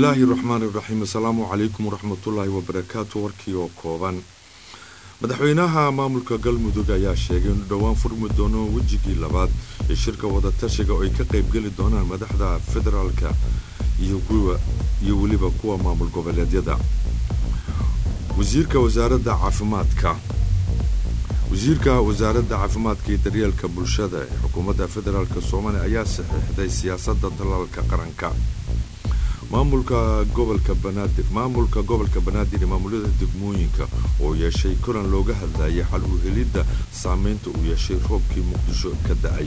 bismillaahi raxmaan iraxiim asalaamu calaykum waraxmatullaahi wabarakaatu warkii oo kooban madaxweynaha maamulka galmudug ayaa sheegay inuu dhowaan furmi doono wejigii labaad ee shirka wadatashiga oo ay ka qaybgeli doonaan madaxda federaalka iyo weliba kuwa maamul goboleedyada wasiirka wasaaradda caafimaadka wasiirka wasaaradda caafimaadka iyo daryeelka bulshada ee xukuumadda federaalk soomaaliya ayaa saxiixday siyaasadda tallaalka qaranka maamulka gobolka banaadir maamulka gobolka banaadir ee maamulada degmooyinka oo yeeshay kulan looga hadlayay xal u helidda saameynta uu yeeshay roobkii muqdisho ka da-ay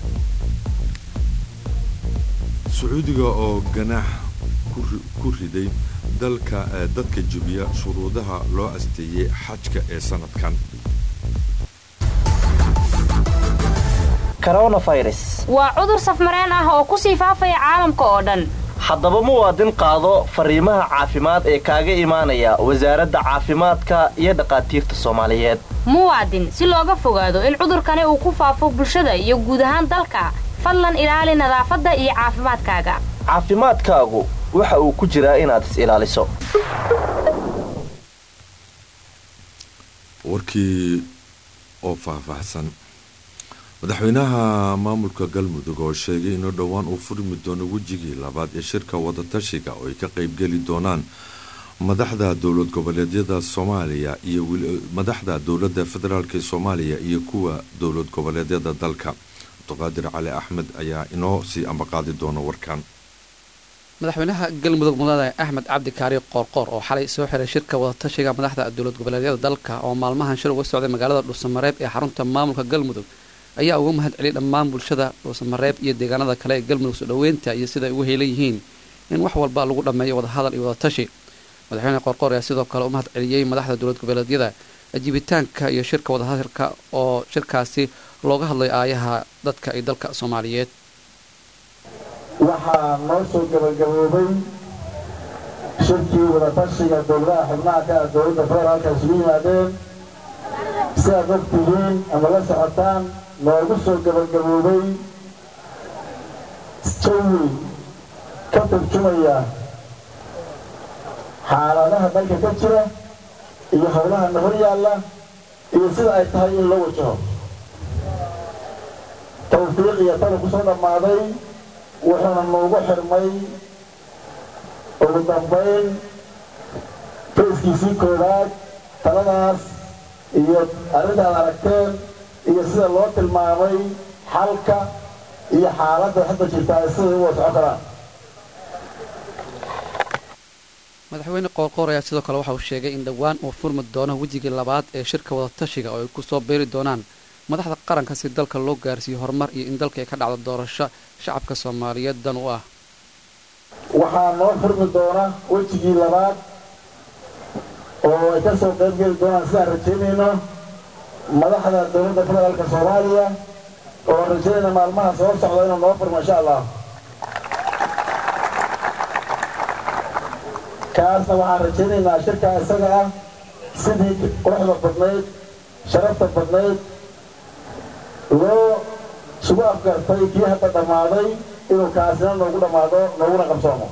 sacuudiga oo ganaax ku riday dalka dadka jebiya shuruudaha loo asteeyey xajka ee sanadkan waa cudur safmareen ah oo kusii faafaya caalamka oo dhan haddaba muwaadin qaado fariimaha caafimaad ee kaaga imaanaya wasaaradda caafimaadka iyo dhakhaatiirta soomaaliyeed muwaadin si looga fogaado in cudurkani uu ku faafo bulshada iyo guud ahaan dalka fadlan ilaali nadaafadda iyo caafimaadkaaga caafimaadkaagu waxa uu ku jiraa inaad is ilaaliso warkii oo faahfaahsan madaxweynaha maamulka galmudug oo sheegay inuu dhowaan uu furmi doono wejigii labaad ee shirka wadatashiga oo ay ka qaybgeli doonaan madaxda dowlad goboleedyada soomaaliya iyo madaxda dowladda federaalk ee soomaaliya iyo kuwa dowlad goboleedyada dalka cabdiqaadir cali axmed ayaa inoo sii ambaqaadi doona warkan madaxweynaha galmudug mudane axmed cabdi kaari qoorqoor oo xalay soo xiray shirka wadatashiga madaxda dowlad goboleedyada dalka oo maalmahan shir uga socday magaalada dhuusamareeb ee xarunta maamulka galmudug ayaa uga mahad celiyay dhammaan bulshada dhuusamareeb iyo deegaanada kale ee galmudug soo dhoweynta iyo sida ay ugu heelan yihiin in wax walba lagu dhammeeyo wadahadal iyo wadatashi madaxweyne qoorqoor ayaa sidoo kale u mahad celiyey madaxda dowlad goboleedyada ajibitaanka iyo shirka wadahadalka oo shirkaasi looga hadlay aayaha dadka iyo dalka soomaaliyeed waxaa noo soo gabagaboobay shirkii wadatashiga dowladaha xubnaha ka ah dowladda federaalka isugu yimaadeen si aad og tihiin ama la socotaan noogu soo gabagaboobay jawi ka turjumaya xaaladaha dalka ka jira iyo howlaha na hor yaalla iyo sida ay tahay in loo wajaho tawfiiq iyo tala ku soo dhammaaday wuxuuna noogu xirmay ugu dambayn fayskiisii koowaad taladaas iyo arrintaad aragteen iyo sida loo tilmaamay xalka iyo xaaladda hadda jirtaa siday u wasco karaan madaxweyne qoorqoor ayaa sidoo kale waxa uu sheegay in dhowaan uu furmi doono wejigii labaad ee shirka wadatashiga oo ay ku soo beeri doonaan madaxda qaranka si dalka loo gaarsiiyo horumar iyo in dalka ay ka dhacdo doorasho shacabka soomaaliyeed dan u ah waxaa noo furmi doona wejigii labaad oo ay ka soo qayb geli doonaan sidaan rajaynayno madaxda dowladda federaalka soomaaliya oo rajaynayna maalmaha soo socda inuu noo furmo insha allah kaasna waxaan rajaynaynaa shirkaa isaga ah sidii quruxda badnayd sharafta badnayd loo sugu afgartay kii hadda dhammaaday inuu kaasina noogu dhammaado nooguna qabsoomo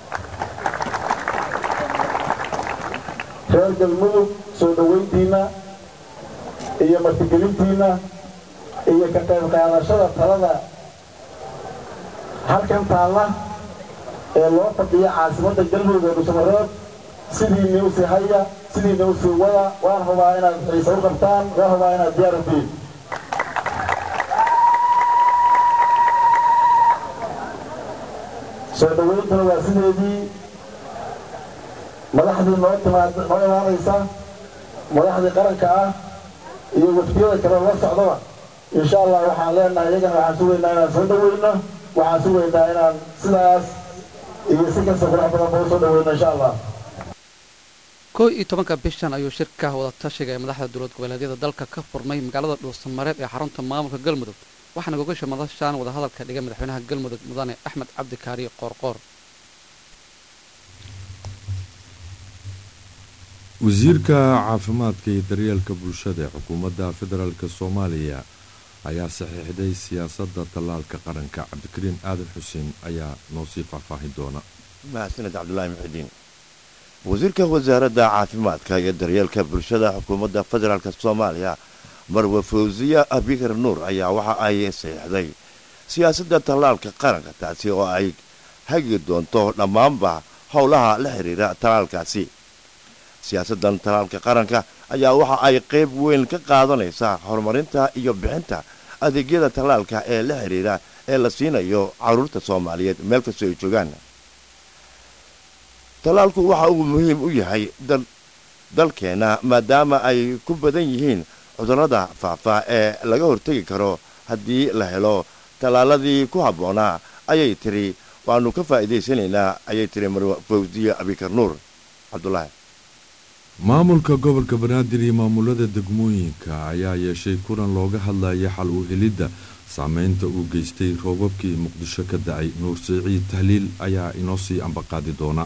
reer galmudug soo dhoweyntiinna iyo martigelintiinna iyo ka qayb qaadashada talada halkan taalla ee loo fadhiya caasimadda galmudug ee dhuusamareeb sidiinni u sii haya sidiinni u sii wada waan hubaa inaad xiise u qabtaan waan hubaa inaad diyaar u tihiin soo dhoweyntuna waa sideedii madaxdii noo timaad noo imaanaysa madaxdii qaranka ah iyo wafdiyada kale la socdaba insha allah waxaan leenahay iyagana waxaan sugaynaa inaan soo dhoweyno waxaan sugaynaa inaan sidaas iyo si kasta qurux badan ba u soo dhoweyno insha allah koo iyo tobanka bishan ayuu shirka wadatashiga ee madaxda dowlad goboleedyada dalka ka furmay magaalada dhuusamareeb ee xarunta maamulka galmudug waxaana gogasha madashaan wadahadalka dhigay madaxweynaha galmudug mudane axmed cabdi kaari qoorqoor wasiirka caafimaadka iyo daryeelka bulshada ee xukuumadda federaalk soomaaliya ayaa saxiixday siyaasadda tallaalka qaranka cabdikariin aadan xuseen ayaa noo sii faahfaahin doona mahadsaned cabdulaahi muxidiin wasiirka wasaaradda caafimaadka iyo daryeelka bulshada xukuumadda federaalk soomaaliya marwe fawsiya abikar nuur ayaa waxa ay saxiixday siyaasadda tallaalka qaranka taasi oo ay hagi doonto dhammaanba howlaha la xidhiira tallaalkaasi siyaasaddan tallaalka qaranka ayaa waxa ay qayb weyn ka qaadanaysaa horumarinta iyo bixinta adeegyada tallaalka ee la xidhiira ee la siinayo carruurta soomaaliyeed meel kastoo ay joogaan tallaalku waxa uu muhiim u yahay dalkeenna maadaama ay ku badan yihiin cudurrada faafa ee laga hortegi karo haddii la helo tallaaladii ku habboonaa ayay tiri waannu ka faa'iidaysanaynaa ayay tiri marwe fawsiye abikar nuur cabdulaahi maamulka gobolka banaadir iyo maamulada degmooyinka ayaa yeeshay kulan looga hadlaya xal u helidda saameynta uu geystay roobabkii muqdisho ka dacay nuur siciid tahliil ayaa inoo sii ambaqaadi doona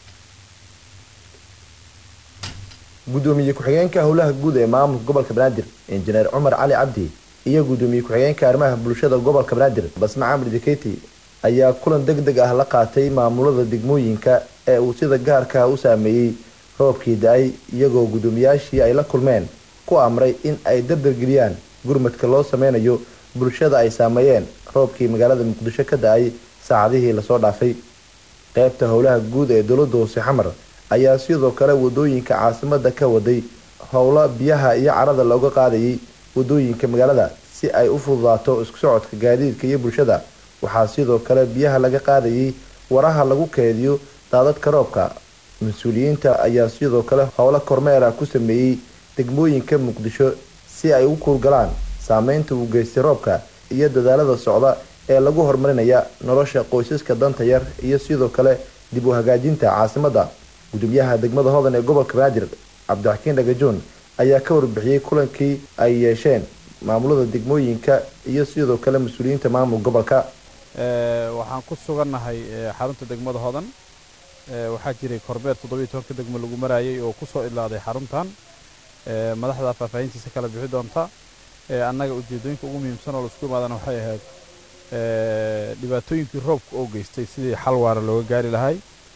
gudoomiye ku-xigeenka howlaha guud ee maamulka gobolka banaadir injineer cumar cali cabdi iyo gudoomiye ku-xigeenka arrimaha bulshada gobolka banaadir basma camri diketi ayaa kulan deg deg ah la qaatay maamulada degmooyinka ee uu sida gaarka u saameeyey roobkii da-ay iyagoo guddoomiyaashii ay la kulmeen ku amray in ay dardargeliyaan gurmadka loo sameynayo bulshada ay saameeyeen roobkii magaalada muqdisho ka da-ay saacadihii lasoo dhaafay qeybta howlaha guud ee dowladda hoose xamar ayaa sidoo kale wadooyinka caasimada ka waday howlo biyaha iyo carada looga qaadayay wadooyinka magaalada si ay u fududaato isku socodka gaadiidka iyo bulshada waxaa sidoo kale biyaha laga qaadayay waraha lagu keediyo daadadka roobka mas-uuliyiinta ayaa sidoo kale howlo kormeera ku sameeyey degmooyinka muqdisho si ay u kuurgalaan saameynta uu geystay roobka iyo dadaalada socda ee lagu horumarinaya nolosha qoysaska danta yar iyo sidoo kale dib u hagaajinta caasimada gudoomiyaha degmada hodan ee gobolka banaadir cabdixakiin dhagajoon ayaa ka warbixiyey kulankii ay yeesheen maamulada degmooyinka iyo sidoo kale mas-uuliyiinta maamul gobolka waxaan ku sugannahay xarunta degmada hodan waxaa jiray korbeer toddobiyo tobanka degmo lagu marayay oo kusoo idlaaday xaruntan madaxda faahfaahintiisa kala bixi doonta annaga ujeedooyinka ugu muhiimsan oo laisku imaadana waxay ahayd dhibaatooyinkii roobka oo geystay sidii xal waara looga gaari lahay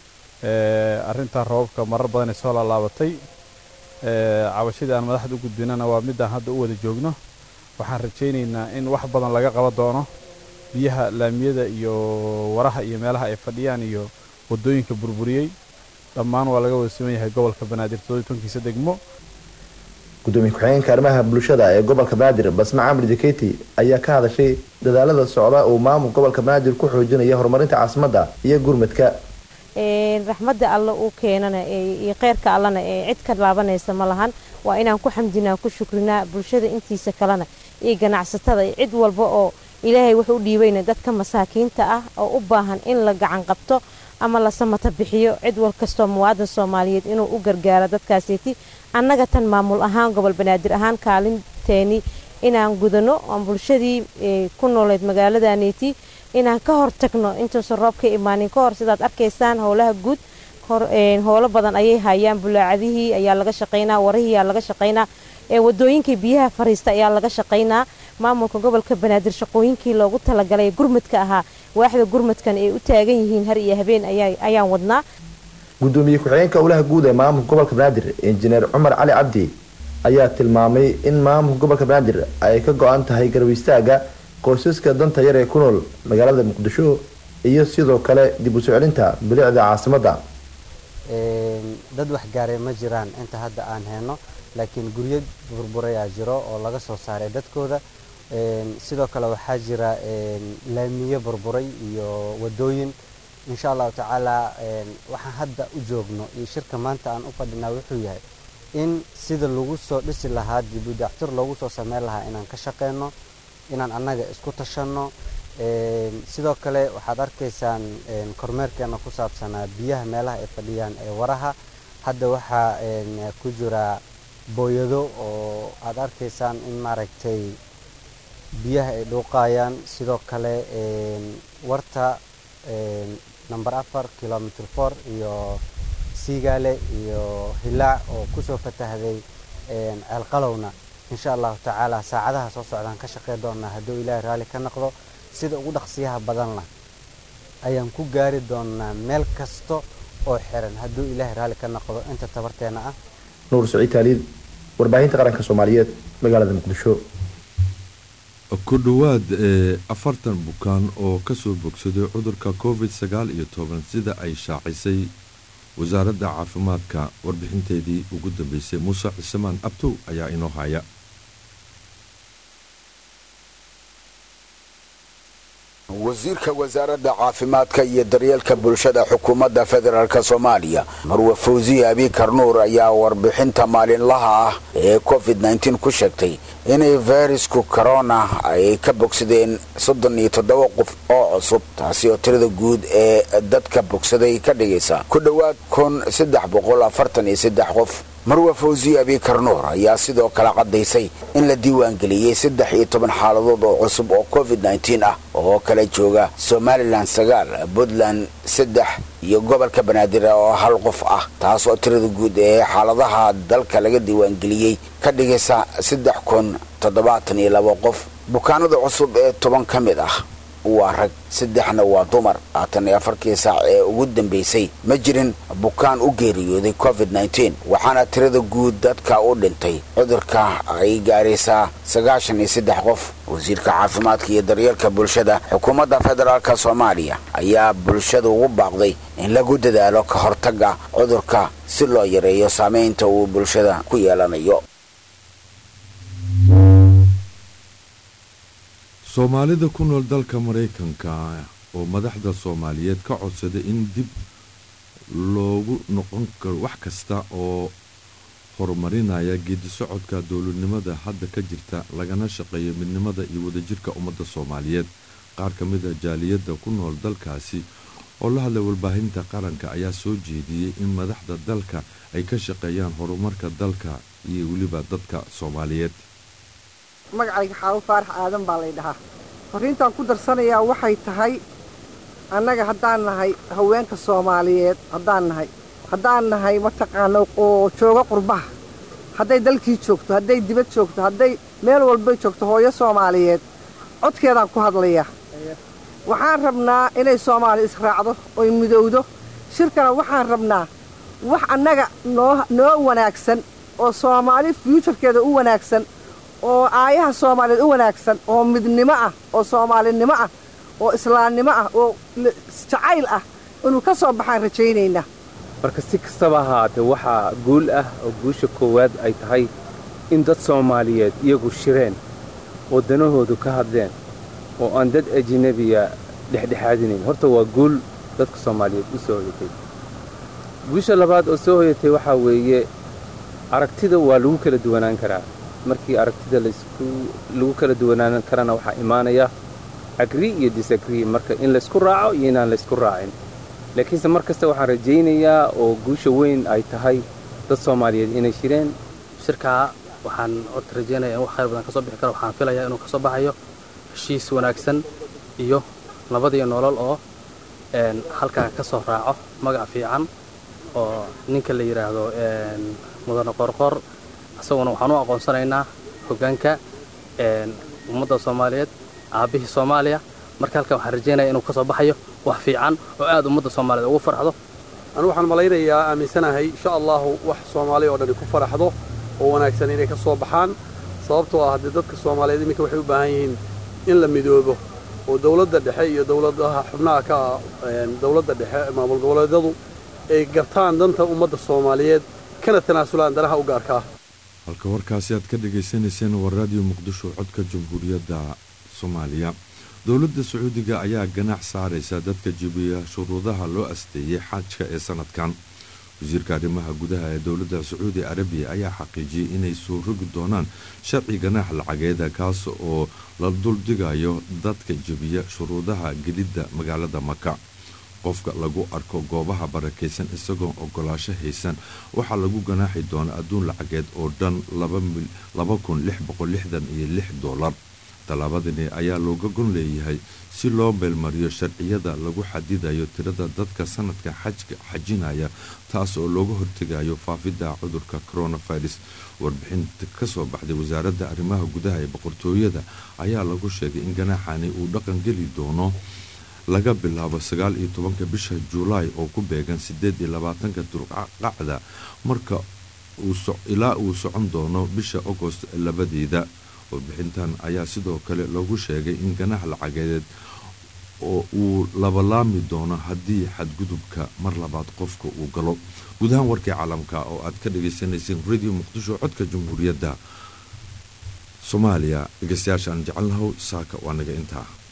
arrintaa roobabka marar badanay soo laalaabatay cabashadii aan madaxda u gudbinana waa midaan hadda u wada joogno waxaan rajaynaynaa in wax badan laga qaban doono biyaha laamiyada iyo waraha iyo meelaha ay fadhiyaan iyo wadooyinka burburiyey dhammaan waa laga wada siman yahay gobolka banaadir todobiy degmo gudoomiye ku-xigeenka arrimaha bulshada ee gobolka banaadir basma camri diketi ayaa ka hadashay dadaalada socda uu maamul gobolka banaadir ku xoojinaya horumarinta caasimadda iyo gurmadka raxmadda alle uu keenana iyo kheyrka allana ee cid ka laabanaysa ma lahan waa inaan ku xamdinaa ku shukrinaa bulshada intiisa kalena iyo ganacsatada iyo cid walba oo ilaahay wuxuu u dhiibayna dadka masaakiinta ah oo u baahan in la gacan qabto ama la samata bixiyo cid wal kastoo muwaadan soomaaliyeed inuu u gargaaro dadkaasiti annaga tan maamul ahaan gobol banaadir ahaan kaalinteeni inaan gudano oon bulshadii ku nooleed magaaladaneeti inaan ka hortagno intuusan roobka imaanin ka hor sidaad arkaysaan howlaha guud howlo badan ayay hayaan bulaacadihii ayaa laga shaqaynaa warihii ayaa laga shaqaynaa wadooyinkii biyaha fariista ayaa laga shaqaynaa maamulka gobolka banaadir shaqooyinkii loogu talagalay gurmadka ahaa waaxda gurmadkan ay u taagan yihiin har iyo habeen ayaan wadnaa gudoomiye ku-xigeenka howlaha guud ee maamulka gobolka banaadir injineer cumar cali cabdi ayaa tilmaamay in maamulka gobolka banaadir ay ka go-an tahay garab istaaga qoysaska danta yar ee ku nool magaalada muqdisho iyo sidoo kale dib u soo celinta bilicda caasimadda dad wax gaaray ma jiraan inta hadda aan heyno laakiin guryo burburayaa jiro oo laga soo saaray dadkooda sidoo kale waxaa jira laamiyo burburay iyo wadooyin insha allahu tacaala waxaan hadda u joogno iyo shirka maanta aan u fadhinaa wuxuu yahay in sida lagu soo dhisi lahaa dib u dactir loogu soo sameyn lahaa inaan ka shaqeyno inaan annaga isku tashanno sidoo kale waxaad arkaysaan kormeerkeena ku saabsanaa biyaha meelaha ay fadhiyaan ee waraha hadda waxaa ku jira booyado oo aad arkaysaan in maaragtay biyaha ay dhuuqayaan sidoo kale warta number afar kilomitr four iyo siigaale iyo hilaac oo kusoo fatahday ceelqalowna insha allahu tacaala saacadaha soo socdaan ka shaqey doonaa hadduu ilaahay raalli ka noqdo sida ugu dhaqsiyaha badanna ayaan ku gaari doonaa meel kasta oo xiran hadduu ilaahay raalli ka noqdo inta tabarteena ah nuur saciid taaliid warbaahinta qaranka soomaaliyeed magaalada muqdisho ku dhowaad ee afartan bukaan oo kasoo bogsaday cudurka covid sagaal iyo toban sida ay shaacisay wasaaradda caafimaadka warbixinteedii ugu dambeysay muuse cismaan abtow ayaa inoo haya wasiirka wasaaradda caafimaadka iyo daryeelka bulshada xukuumadda federaalk soomaaliya marwe fawsiye abiikar nuur ayaa warbixinta maalinlaha ah ee covid nteen ku sheegtay inay fayrasku corona ay ka bogsadeen soddon iyo toddoba qof oo cusub taasi oo tirada guud ee dadka bogsaday ka dhigaysa ku dhowaad kun saddex boqol afartan iyo saddex qof marwe fawsiye abiikar nuur ayaa sidoo kale caddaysay in la diiwaangeliyey saddex iyo toban xaaladood oo cusub oo covid nteen ah oo kala jooga somalilan sagaal puntland saddex iyo gobolka banaadir oo hal qof ah taas oo tirada guud ee xaaladaha dalka laga diiwaangeliyey ka dhigaysa saddex kun toddobaatan iyo laba qof bukaanada cusub ee toban ka mid ah waa rag saddexna waa dumar labaatan iyo afarkii saac ee ugu dambeysay ma jirin bukaan u geeriyooday covid nteen waxaana tirada guud dadka u dhintay cudurka ay gaaraysaa sagaashan iyo saddex qof wasiirka caafimaadka iyo daryeelka bulshada xukuumadda federaalk soomaaliya ayaa bulshada ugu baaqday in lagu dadaalo ka hortagga cudurka si loo yareeyo saameynta uu bulshada ku yeelanayo soomaalida ku nool dalka maraykanka oo madaxda soomaaliyeed ka codsaday in dib loogu noqon karo wax kasta oo horumarinaya geedi socodka dowladnimada hadda ka jirta lagana shaqeeyo midnimada iyo wadajirka ummadda soomaaliyeed qaar ka mid a jaaliyadda ku nool dalkaasi oo la hadlay warbaahinta qaranka ayaa soo jeediyey in madaxda dalka ay ka shaqeeyaan horumarka dalka iyo weliba dadka soomaaliyeed magacayga xaawo faarax aadan baa lay dhahaa fariintaan ku darsanayaa waxay tahay annaga haddaan nahay haweenka soomaaliyeed haddaan nahay haddaan nahay mataqaana oo jooga qurbaha hadday dalkii joogto hadday dibad joogto hadday meel walbay joogto hooyo soomaaliyeed codkeedaan ku hadlayaa waxaan rabnaa inay soomaali israacdo oy midowdo shirkana waxaan rabnaa wax annaga noo noo wanaagsan oo soomaali fyuujarkeeda u wanaagsan oo aayaha soomaaliyeed u wanaagsan oo midnimo ah oo soomaalinimo ah oo islaamnimo ah oo jacayl ah inuu ka soo baxaan rajaynaynaa marka si kastaba ahaatee waxaa guul ah oo guusha koowaad ay tahay in dad soomaaliyeed iyagu shireen oo danahoodu ka hadleen oo aan dad ajinabiya dhexdhexaadinayn horta waa guul dadka soomaaliyeed u soo hoyatay guusha labaad oo soo hoyatay waxaa weeye aragtida waa lagu kala duwanaan karaa markii aragtida lagu kala duwanaan karana waxaa imaanaya agri iyo disagri marka in laysku raaco iyo inaan laysku raacin laakiinse mar kasta waxaan rajaynayaa oo guusha weyn ay tahay dad soomaaliyeed inay shireen shirkaa waxaan horta rajaynaya in wax khayr badan ka soo bixi karo waxaan filayaa inuu ka soo baxayo heshiis wanaagsan iyo nabadiyo nolol oo halkan ka soo raaco magac fiican oo ninka la yidhaahdo mudane qorqor isaguna waxaan u aqoonsanaynaa hoggaanka ummadda soomaaliyeed aabbihii soomaaliya marka halkan waxaan rajaynaya inuu ka soo baxayo wax fiican oo aad ummadda soomaaliyeed ugu farxdo anu waxaan malaynayaa aaminsanahay insha allahu wax soomaaliya oo dhani ku faraxdo oo wanaagsan inay ka soo baxaan sababtoo ah haddii dadka soomaaliyeed iminka waxay u baahan yihiin in la midoobo oo dowladda dhexe iyo dowladaha xubnaha ka ah dowladda dhexe maamul goboleedyadu ay gartaan danta ummadda soomaaliyeed kana tanaasulaan danaha u gaarkaa halka warkaasi aad ka dhagaysanayseen waa raadiyo muqdisho codka jamhuuriyadda soomaaliya dowladda sacuudiga ayaa ganaax saaraysa dadka jibiya shuruudaha loo asteeyey xajka ee sanadkan wasiirka arrimaha gudaha ee dowladda sacuudi arabiya ayaa xaqiijiyey inay soo rogi doonaan sharci ganaax lacageeda kaas oo la duldhigayo dadka jebiya shuruudaha gelidda magaalada maka qofka lagu arko goobaha barakaysan isagoon ogolaasho haysan waxaa lagu ganaaxi doonaa adduun lacageed oo dhan iyo lix dolar tallaabadani ayaa looga gon leeyahay si loo meelmariyo sharciyada lagu xadidayo tirada dadka sanadka xajka xajinaya taas oo looga hortegayo faafidda cudurka coronavirus warbixinta kasoo baxday wasaaradda arrimaha gudaha ee boqortooyada ayaa lagu sheegay in ganaaxani uu dhaqan geli doono laga bilaabo sagaal iyo tobanka bisha juulaay oo ku beegan sideed iyo labaatanka dulqacda marka ilaa uu socon doono bisha agost labadeeda warbixintan ayaa sidoo kale lagu sheegay in ganax lacageed oo uu labalaami doono haddii xadgudubka mar labaad qofka uu galo guud ahaan warkii caalamka oo aad ka dhagaysanayseen radio muqdisho codka jamhuuriyadda soomaaliya dhegeystayaasha aan jecelnahow saaka waa naga intaa